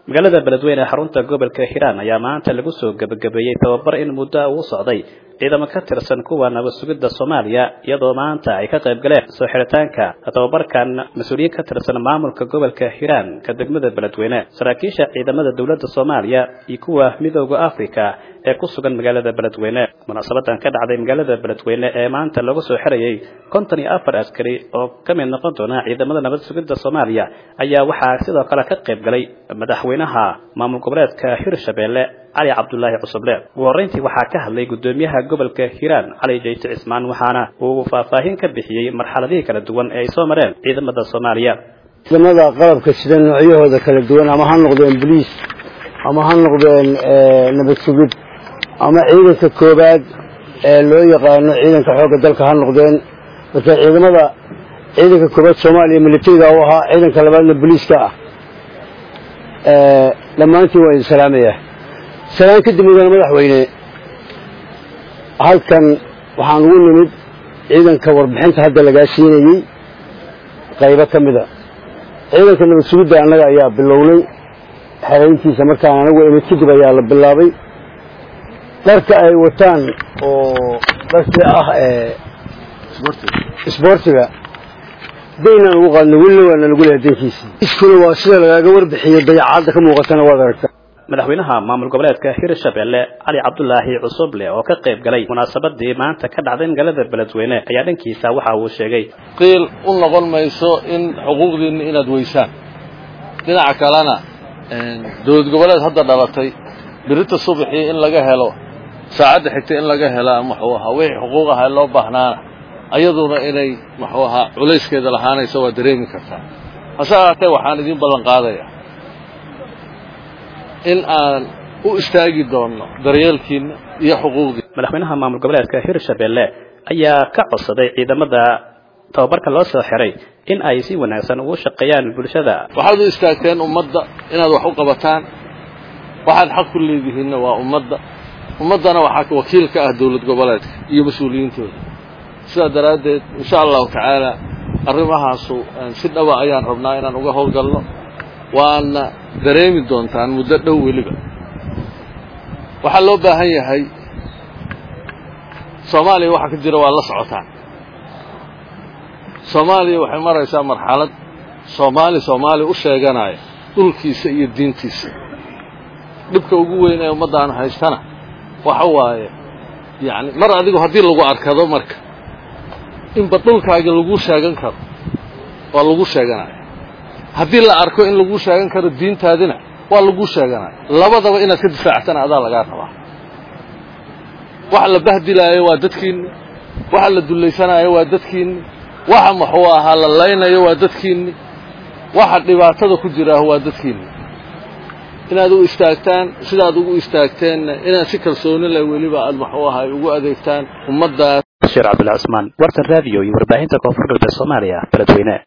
magaalada beledweyne ee xarunta gobolka hiiraan ayaa maanta lagu soo gebagabeeyey tababar in muddo uu socday ciidamo ka tirsan kuwa nabad sugidda soomaaliya iyadoo maanta ay ka qayb galeen soo xiritaanka tababarkan mas-uuliyiin ka tirsan maamulka gobolka hiiraan ka degmada beledweyne saraakiisha ciidamada dowladda soomaaliya iyo kuwa midooda africa ee ku sugan magaalada beledweyne munaasabadan ka dhacday magaalada beledweyne ee maanta lagu soo xirayey konton iyo afar askari oo ka mid noqon doona ciidamada nabad sugidda soomaaliya ayaa waxaa sidoo kale ka qayb galay madaxweynaha maamul goboleedka hirshabeelle cali cabdulaahi cusuble ugu horreyntii waxaa ka hadlay guddoomiyaha gobolka hiiraan cali jayte cismaan waxaana uu faahfaahin ka bixiyey marxaladihii kala duwan ee ay soo mareen ciidamada soomaaliya ciidamada qalabka sida noocyahooda kala duwan ama ha noqdeen boliis ama ha noqdeen nabad sugid ama ciidanka koobaad ee loo yaqaano ciidanka xoogga dalka ha noqdeen marka ciidamada ciidanka koobaad soomaaliya militariga u ahaa ciidanka labaadna boliiska ah dhammaantiin waa idin salaamaya salaan kadib mudane madaxweyne halkan waxaan ugu nimid ciidanka warbixinta hadda lagaa siinayey qaybo ka mida ciidanka nabad sugidda annaga ayaa bilownay xerayntiisa markaan anagu imid kadib ayaa la bilaabay dharka ay wataan oo dharkii ah isboortiga daynaan ugu qaadno welina waana lagu lehay dankiisii iskuna waa sida lagaaga warbixiyo dayacadda ka muuqatana waad aragta madaxweynaha maamul goboleedka hirshabeelle cali cabdulaahi cusuble oo ka qayb galay munaasabadii maanta ka dhacday magaalada beledweyne ayaa dhankiisa waxa uu sheegay qiil u noqon mayso in xuquuqdiinna inaad weysaan dhinaca kalena dowlad goboleed hadda dhalatay birita subaxii in laga helo saacadda xigta in laga hela muxuu ahaa wixii xuquuq aha loo baahnaana ayaduna inay muxuu ahaa culayskeeda lahaanayso waa dareemi kartaa hase ahaatee waxaan idiin ballan qaadaya in aan u istaagi doonno daryeelkiinna iyo xuquuqdiina madaxweynaha maamul goboleedka hirshabeelle ayaa ka codsaday ciidamada tababarka loo soo xiray in ay si wanaagsan ugu shaqeeyaan bulshada waxaad u istaagteen ummadda inaad wax u qabataan waxaad xaq ku leedihiinna waa ummadda ummaddana waxaa wakiil ka ah dowlad goboleedka iyo mas-uuliyiintooda sidaa daraaddeed insha allahu tacaala arrimahaasu si dhaba ayaan rabnaa inaan uga howlgalno waana dareemi doontaan muddo dhow weliba waxaa loo baahan yahay soomaaliya waxa ka jira waa la socotaan soomaaliya waxay maraysaa marxalad soomaali soomaali u sheeganaya dhulkiisa iyo diintiisa dhibka ugu weyn ee ummaddaanu haystana waxa waaye yacni mar adigu haddii lagu arkado marka inba dhulkaaga lagu sheegan karo waa lagu sheeganaya haddii la arko in lagu sheegan karo diintaadina waa lagu sheeganaya labadaba inaad ka difaactana adaa lagaa rabaa waxa la bahdilaayo waa dadkiinni waxa la dullaysanaayo waa dadkiinni waxa muxuu ahaa la laynayo waa dadkiinni waxa dhibaatada ku jiraaho waa dadkiinni inaad u istaagtaan sidaad ugu istaagteenna inaad si kalsooni leh weliba aad muxuu ahaa ugu adeegtaan ummaddaas bashiir cabdullah cusmaan wartan raadiyo iyo warbaahinta koonfur galbeed soomaaliya beledweyne